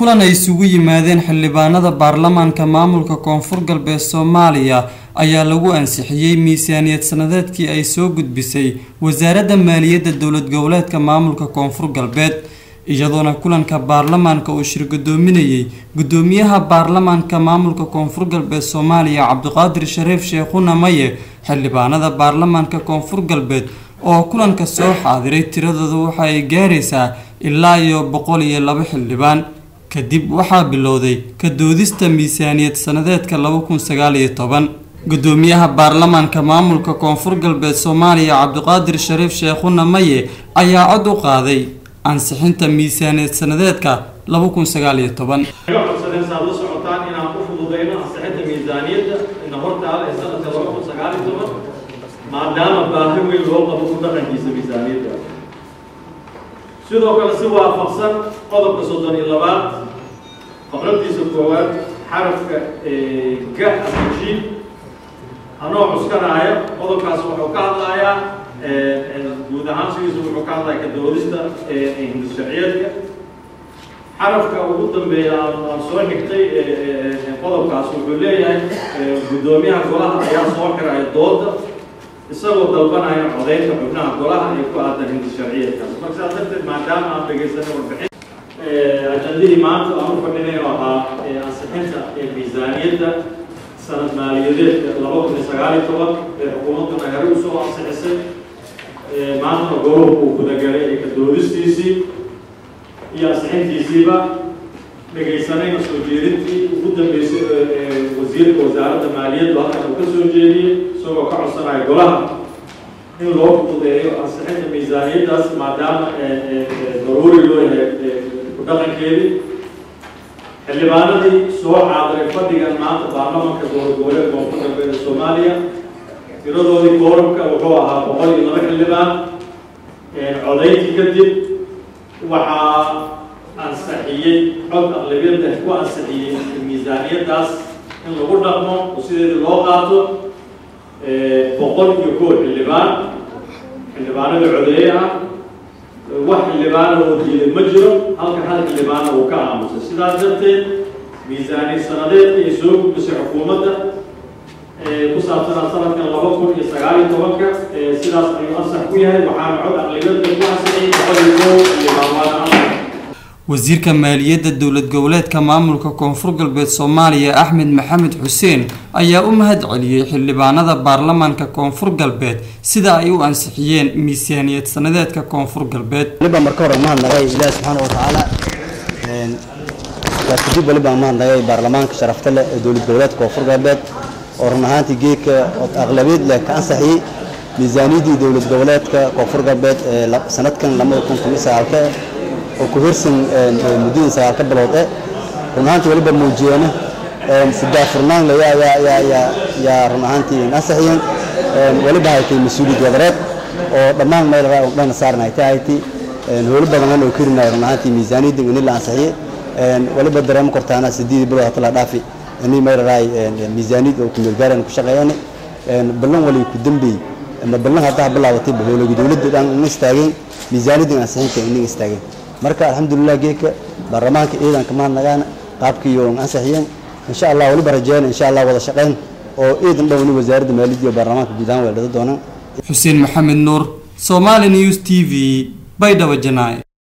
kulan ay isugu yimaadeen xildhibaanada baarlamaanka maamulka koonfur galbeed soomaaliya ayaa lagu ansixiyey miisaaniyad sanadeedkii ay soo gudbisay wasaaradda maaliyadda dowlad goboleedka maamulka koonfur galbeed iyadoona kulanka baarlamaanka uu shir gudoominayay gudoomiyaha baarlamaanka maamulka koonfur galbeed soomaaliya cabdiqaadir shariif sheekhuna maye xildhibaanada baarlamaanka koonfur galbeed oo kulanka soo xaadiray tiradooda waxa ay gaaraysaa ilaa iyo boqol iyo laba xildhibaan kadib waxaa bilowday ka doodista miisaaniyad sanadeedka laba kun sagaal iyo toban gudoomiyaha baarlamaanka maamulka koonfur galbeed soomaaliya cabdiqaadir shariif sheekhuna maye ayaa cod u qaaday ansixinta miisaaniyad sanadeedka laba kun sagaal iyo toban codsadeen saad la socotaan inaan u fududeyno ansixinta miisaaniyadda ina hortaala ee sanadka laba kun sagaal iyo toban maadaama baahi weyn loo qabo ku dhaqankiisa miisaaniyadda sidoo kale si waafaqsan qodobka soddon iyo labaad faqradiisa koowaad xarafka ga aji anoo cuskanaya qodobkaas wuxuu ka hadlayaa guud ahaan sidiisu wuxuu ka hadlaya ka doodista hindisharciyeedka xarafka ugu dambeeya aan soo xigtay qodobkaas wuxuu leeyahay guddoomiyaha golaha ayaa soo xiraya dooda isagoo dalbanaya codeynta xubnaha golaha ee ku aadan hindisharciyeedkaas marka sidaas darteed maadaama aan dhegaysanay warbixin ajandihii maanta aan u fadhinayo ahaa ansixinta miisaaniyadda sanad maaliyadeedka laba kun iyo sagaal iyo toban ee xukuumadduna hore usoo ansixisay maanta gobolku uu gudagalay ee ka doodistiisii iyo ansixintiisiiba dhegaysanayna soo jeedintii ugu dambeysay wasiirka wasaaradda maaliyaddu halkan uu ka soo jeediyey isagoo ka codsanaya golaha in loo fududeeyo ansixinta miisaaniyaddaas maadaama daruuri loo yahay ku dhaqankeedii xildhibaanadii soo caadiray fadhigan maanta baarlamanka dowlad goboleed koonfur galbeed ee soomaaliya tiradoodii kooramka wuxuu ahaa boqol iyo laba xildhibaan codayntii kadib waxaa ansixiyey cod aqlabiyadda ku ansixiyey miisaaniyaddaas in lagu dhaqmo oo sideeda loo qaato boqol iyo kow xildhibaan xildhibaanada codeeye ah wax xildhibaana oo diiday ma jiro halka hal xildhibaana uu ka aamusay sidaas darteed miisaaniyad sanadeedka ay soo gudbisay xukuumadda ku saabsanaa sanadkan laba kun iyo sagaal iyo tobanka sidaas ayuu ansax ku yahay waxaana cod aqlabiyadda ku ansixiyey boqol iyo kow xildhibaan waana ansax wasiirka maaliyadda dowlad goboleedka maamulka koonfur galbeed soomaaliya axmed maxamed xuseen ayaa u mahad celiyey xildhibaanada baarlamaanka koonfur galbeed sida ay u ansixiyeen miisaaniyad sanadeedka koonfur galbeed waliba marka hore mahadnaqay ilaahi subxaana watacaala waa kadib waliba mahadnaqay baarlamaanka sharafta leh ee dowlad goboleedka koonfur galbeed oo run ahaantii geedka aqlabiyad leh ka ansaxiyey miisaaniyaddii dowlad goboleedka koonfur galbeed ee sanadkan lamada kun kun iyo sagaalka oo ku hirsan muddadii sagaalka bilood eh run ahaantii waliba muujiyeena sidaafurnaan le yaa run ahaantii ansaxiyeen waliba haytay mas-uuliyad wadareed oo dhammaan meel dhana saaran haytay hayti howlo badan oo kirinaya run ahaantii miisaaniyadda ini la ansixiyey waliba dareemo kortaana sideedii bilood hata la dhaafi ini meelaraay miisaaniyad oo kumeelgaaran ku shaqeeyeen ballan wali ku dambeeyey ama ballan haddaa bilaabatay howlagi dowladda dhan ina istaageen miisaaniyadda ansixinta ina istaageen marka alxamdulilah geedka baarlamaanka ciidanka mahadnagaana qaabkii oo ansixiyeen insha allah waliba rajeeyeen insha allah wada shaqeyn oo ciidan dhowni wasaaradda maaliyadda iyo baarlamaanka guud ahaan weeldhada doonaan xuseen maxamed nuur somali news t v baydhabo janaay